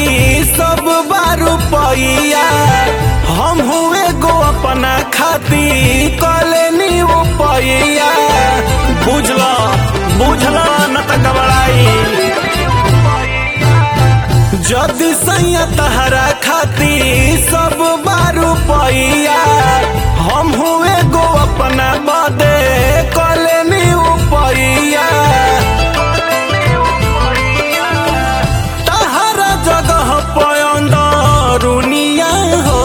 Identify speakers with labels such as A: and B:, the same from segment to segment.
A: सब बारू पैया हम हुए गो अपना खाती कलेनी वो पैया बुझला बुझला न त घबराई जदि सैया तहरा खाती सब बारू पैया हम हुए गो अपना बदे कलेनी पैया तहरा जगह पयंदरुनिया हो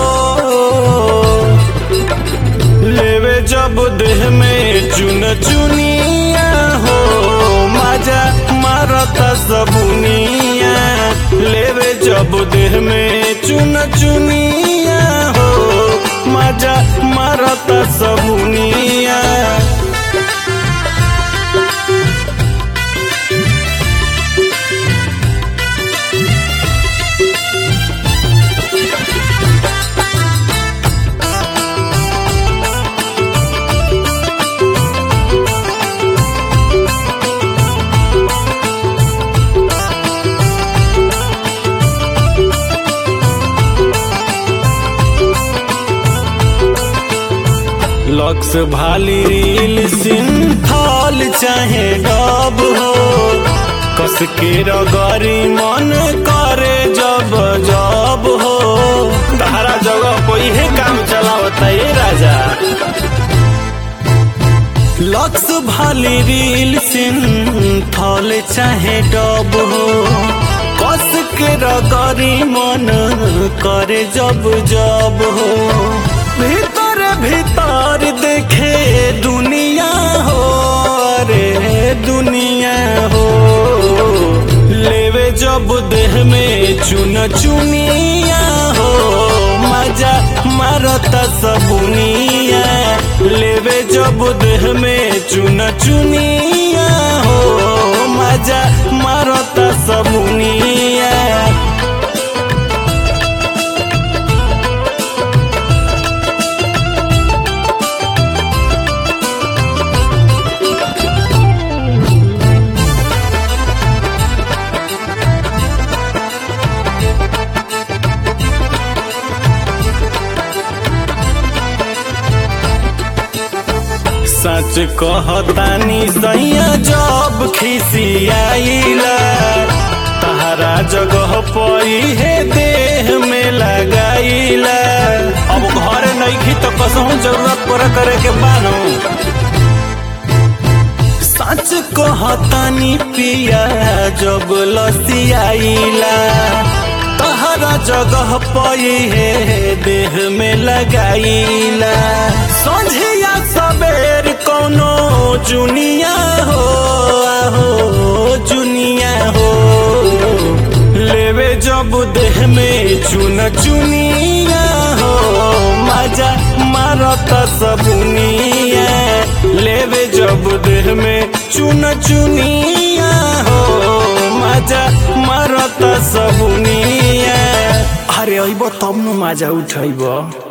A: लेवे जब देह में चुन चुनिया हो मजा मारता सबुनिया लेवे जब देह में चुन चुनिया हो मजा मारता सबुनिया लक्स भाली रील सिंथल चाहे डब हो कस के रगरी मन करे जब जब हो तहरा जगह कोई है काम चलावता ये राजा लक्स भाली रील सिंथल चाहे डब हो कस के रगरी मन करे जब जब हो भीतर भीतर देखे दुनिया हो रे दुनिया हो लेवे जब देह में चुन चुनिया हो मजा मारता सबुनिया लेवे जब देह में चुन चुनिया हो मजा मारता सबुनिया सच कहतानी सैया जब खिसियाइला तहरा जगह पई है देह में लगाइला अब घर नईखी तो कसहू जरूरत पर करे के बानो सच कहतानी पिया जब लसियाइला तहरा जगह पई है देह में लगाइला संझिया सबेर कोनो जुनिया हो आहो जुनिया हो लेवे जब देह में चुन चुनिया हो मजा मारता सबुनिया लेवे जब देह में चुन चुनिया हो मजा मारता सबुनिया अरे अइब तब न मजा उठैब